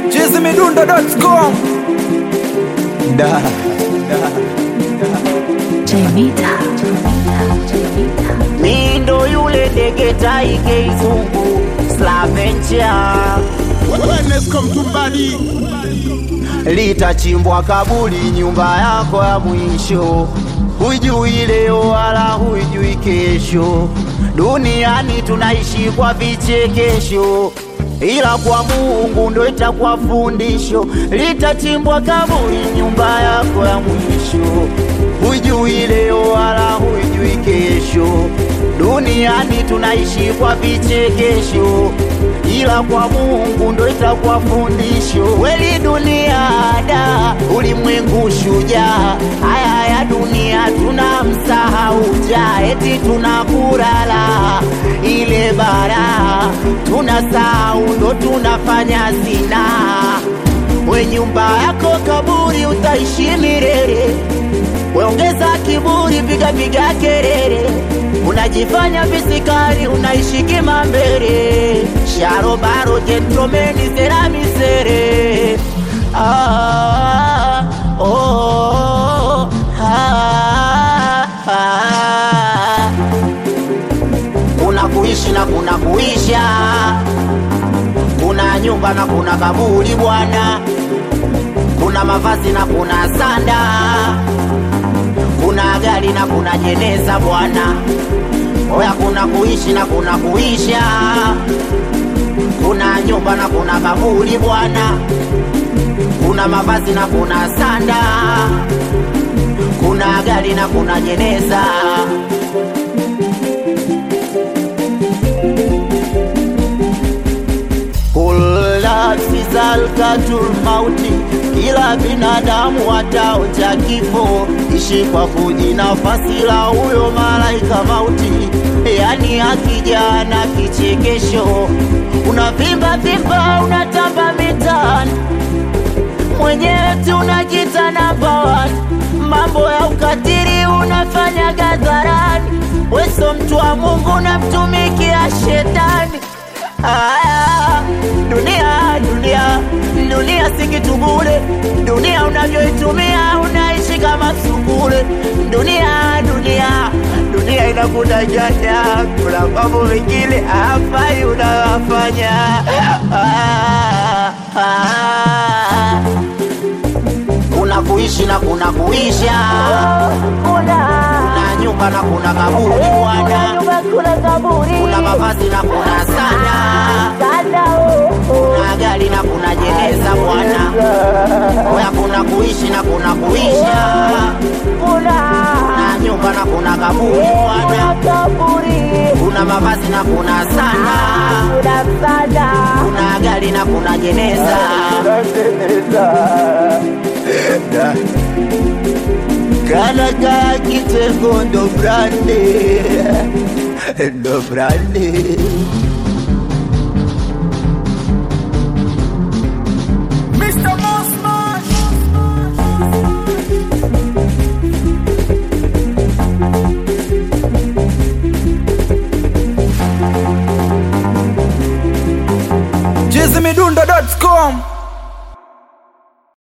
chizimidundo.com da Jemita. Jemita. Mi ndo yule ndege tai keizungu Slaventia Wellness come to body. litachimbwa kaburi nyumba yako ya mwisho hujui leo wala hujui kesho duniani tunaishi kwa vichekesho ila kwa mungu ndo itakuwa fundisho litachimbwa kaburi nyumba yako ya mwisho hujui leo wala hujui kesho duniani tunaishi kwa vichekesho ila kwa mungu ndo itakuwa fundisho weli dunia da ulimwengu shujaa haya ya dunia tuna msahau ja eti tunakurala ile bara tunasahau ndo tunafanya zina we nyumba yako kaburi utaishi milele weongeza kiburi piga piga kelele unajifanya visikari unaishi kimambele sharobaro jentromeni seramisere ah, oh, ah, ah. kuna kuishi na kuna kuisha kuna nyumba na kuna kaburi bwana kuna mavazi na kuna sanda kuna gari na kuna jeneza bwana oya kuna kuishi na kuna kuisha kuna nyumba na kuna kaburi bwana kuna mavazi na kuna sanda kuna gari na kuna jeneza kulafsi zalkatul mauti kila binadamu ataonja kifo ishi kwa kujinafasi la huyo malaika mauti yani akija na kichekesho unavimba vimba unatamba mitaani mwenyewe tu unajita namba one. mambo ya ukatili unafanya gadharani weso mtu wa mungu unamtumikia shetani Aya, dunia dunia dunia si kitu bure dunia unavyoitumia unaishi kama sukule dunia dunia dunia inakudanganya kuna mambo mengine hafai unawafanya Ah, ah. kuna kuishi na kuna kuisha kuna nyumba na kuna kaburi bwana kuna mavazi na kuna sana kuna gari na kuna jeneza bwana oya kuna kuishi na kuna kuisha kuna nyumba na kuna kaburi bwana kuna mavazi na kuna sana kuna gari na kuna jeneza Kanaga kitengo ndo brande ndo brande